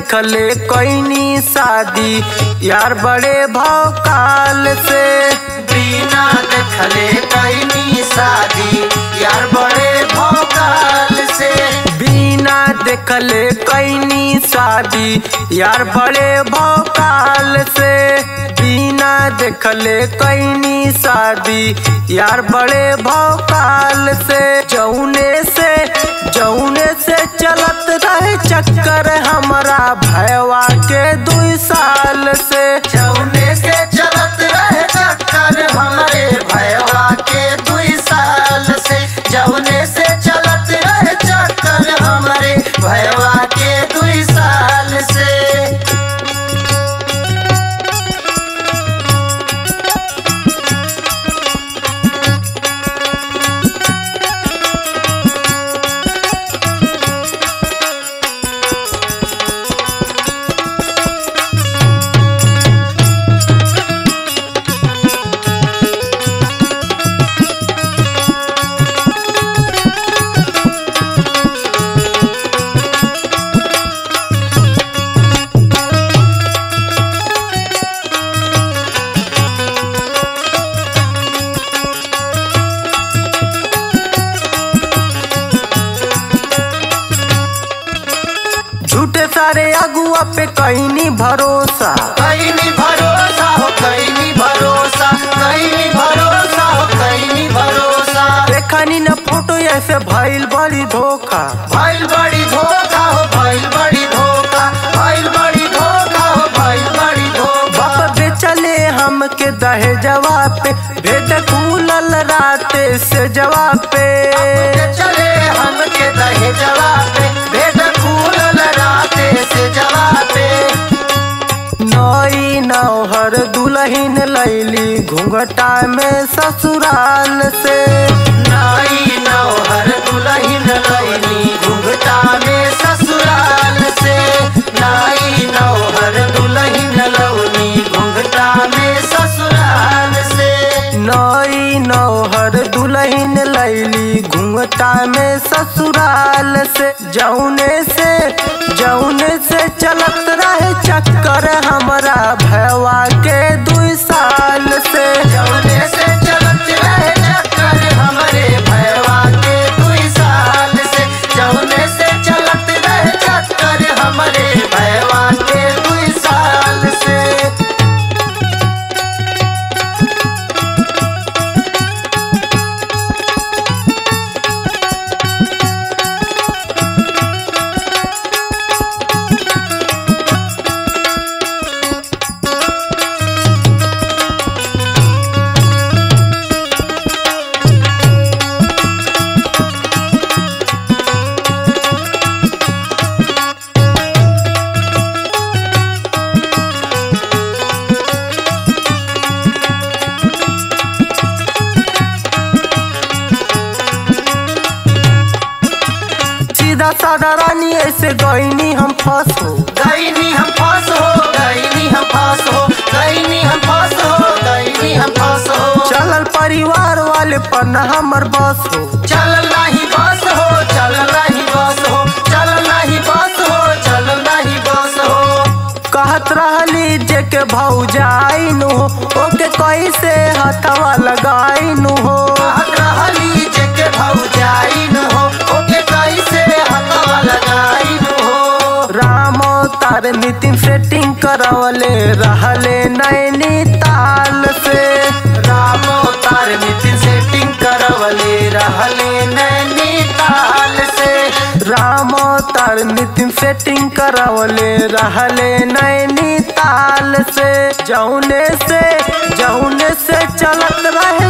देखले कैनी शादी यार बड़े भाव काल से बिना देखले कैनी शादी यार बड़े भोकाल से बिना देखले कैनी शादी यार बड़े भाव काल से बिना देखले कैनी शादी यार बड़े भाव काल से जौने से जौने से चलत रहे चक्कर हमारा भयवा के दुई साल से जौने से चलत रहे चक्कर हमारे भयवा के दुई साल से जौने से चलत रहे चक्कर हमारे भयवा के दुई साल से झूठे सारे अगुआ पे कैनी भरोसा कैनी भरोसा हो कैनी भरोसा कैनी भरोसा हो कैनी भरोसा देखनी न फोटो ऐसे भइल बड़ी धोखा भइल बड़ी धोखा हो भइल बड़ी धोखा भइल बड़ी धोखा हो भइल बड़ी धोखा बाप बेचले हमके दहे जवाब पे भेद खुलल राते से जवाब पे चले हमके दहे जवाब पे भेद खुलल राते से जवाब पे नई नौहर दुल्हन लैली घूंघटा में ससुराल से नाई नौहर दुल्हन लैनी घुंघटा में ससुराल से नाई नौहर दुल्हन लौनी घुंघटा में ससुराल से नई नौहर दुल्हन लैली घूंघटा में ससुराल से जौने से जौने से चलत रहे चक्कर हमारा भयवा के दुई साल से जौने से चलत रहे चक्कर हमरे भयवा के दुई साल से जौने से चलत रहे चक्कर हमरे भयवा के दुई साल से सीधा साधा रानी ऐसे गईनी हम फंस हो गईनी हम फास हो गईनी हम फास हो गईनी हम फास हो गईनी हम फास हो चलल परिवार वाले पर न हमर बस हो चल नहीं बस हो चल नहीं बस हो चल नहीं बस हो चल नहीं बस हो कहत रहली जे के भौजाइनु हो ओके कैसे हथवा लगाइनु हो कहत रहली जेके भौजाइन हो ओके कैसे हथवा लगाइन हो राम तार नितिन सेटिंग करवले रहले नैनी ताल से राम तार नितिन सेटिंग करवले रहले नैनीताल से राम तार नितिन सेटिंग करवले रहले नैनी ताल से जौने से जौने से चलत रहे